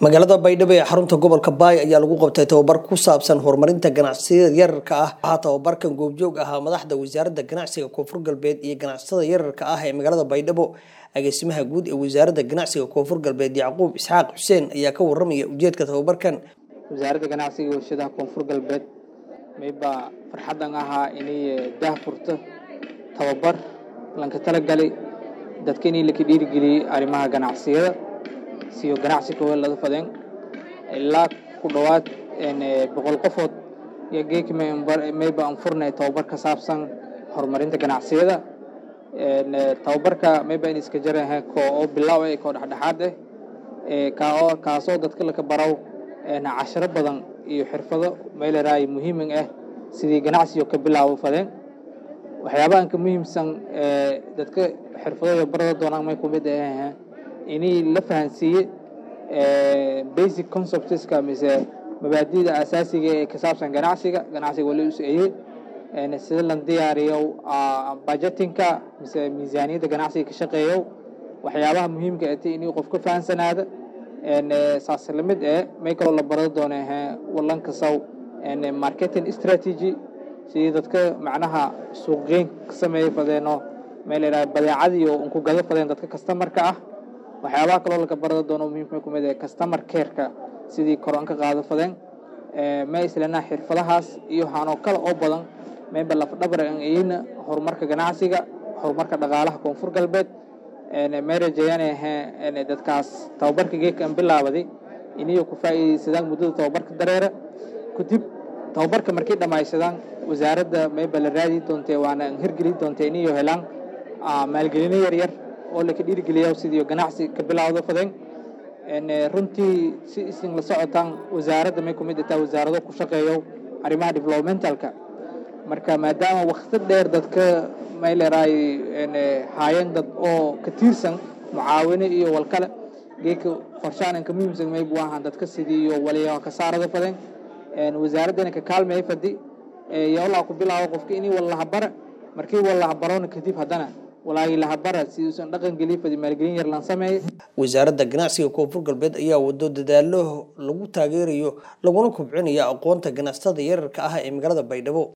magaalada baydhabo ee xarunta gobolka baay ayaa lagu qabtay tababar ku saabsan horumarinta ganacsiyada yararka ah waxaa tababarkan goobjoog ahaa madaxda wasaaradda ganacsiga koonfur galbeed iyo ganacsatada yararka ah ee magaalada baydhabo agaasimaha guud ee wasaaradda ganacsiga koonfur galbeed yacquub isxaaq xuseen ayaa ka waramaya ujeedka tababarkan wasaaradda ganacsiga iyo warshadaha koonfur galbeed maybaa farxadan ahaa inay daah furto tababar lanka talagalay dadka inay laka dhiirigeliyey arrimaha ganacsiyada siyo ganacsi koowaad laga fadeen ilaa ku dhowaad boqol qofood iyo geeki mayba aan furnay tababar ka saabsan horumarinta ganacsiyada tababarka mayba in iska jaraha ko oo bilaaw eh koo dhexdhexaad eh kao kaasoo dadka laka baraw casharo badan iyo xirfado meeleraay muhiimin ah sidii ganacsiyo ka bilaabo fadeen waxyaabahan ka muhiimsan dadka xirfadooda barada doonaan may kumid ah inay la fahansiiye basic conceptska mise mabaadida asaasiga ee ka saabsan ganacsiga ganacsiga wali useeye sida lan diyaariyo budgetinka mise miisaaniyadda ganacsiga ka shaqeeyo waxyaabaha muhiimka ati inay qof ka fahansanaada saas lamid eh may kaloo la barada doona walan kasaw marketing strategy sidii dadka macnaha suuqgeyn ka sameeya fadeeno meel iraha badeecadii oo unku gada fadeen dadka customarka ah waxyaabaha kaloo laka barada doono muhiimka kumid ee customer careka sidii koron ka qaado fadeen ma islana xirfadahaas iyo hanoo kale oo badan mayba lafdhabar an iyina horumarka ganacsiga horumarka dhaqaalaha koonfur galbeed may rajeeyaan dadkaas tababarka geedkan bilaabaday iniyo ku faa'iidaysadaan muddada tababarka dareera kadib tababarka markay dhammaysadaan wasaaradda mayba la raadi doontee waana hirgeli doontee iniyo helaan maalgelino yaryar oo laka dhiirigeliya sidii ganacsi ka bilaawdo fadeen runtii si isin la socotaan wasaaradda may kumid ataa wasaarado ku shaqeeyo arrimaha developmentalka marka maadaama wakti dheer dadka may leeraay haayeen dad oo ka tiirsan mucaawino iyo walkale geeka qorshaanan ka muhiimsan may buu ahaan dadka sidii iyo waliya ka saarada fadeen wasaaraddana ka kaalmaya fadi yowlaa ku bilaabo qofka inii wallahabara markii wallahabarona kadib haddana walaagii lahabara si uusan dhaqan gelin fadi maalgelin yar lan sameeyay wasaaradda ganacsiga koonfur galbeed ayaa wado dadaalo lagu taageerayo laguna kobcinayo aqoonta ganacsatada yararka ah ee magaalada baydhabo